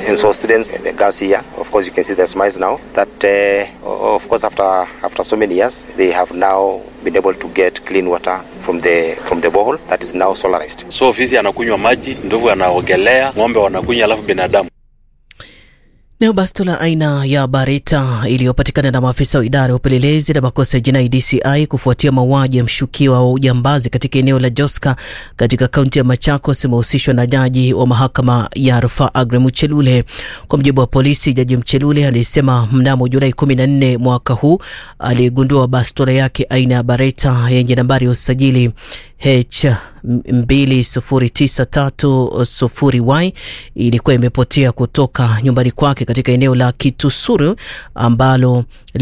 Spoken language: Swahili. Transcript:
and so students, the girls here, of course, you can see their smiles now. That uh, of course, after after so many years, they have now been able to get clean water from the from the borehole that is now solarized. So fisi anakunywa maji, ndovu anaogelea, ng'ombe wanakunywa, alafu binadamu Nayo bastola aina ya Bareta iliyopatikana na maafisa wa idara ya upelelezi na makosa ya jinai DCI kufuatia mauaji ya mshukiwa wa ujambazi katika eneo la Joska katika kaunti ya Machakos imehusishwa na jaji wa mahakama ya rufaa Aggrey Muchelule. Kwa mujibu wa polisi, jaji Mchelule alisema mnamo Julai 14 mwaka huu aligundua bastola yake aina ya Bareta yenye nambari ya usajili H 20930Y ilikuwa imepotea kutoka nyumbani kwake katika eneo la Kitusuru ambalo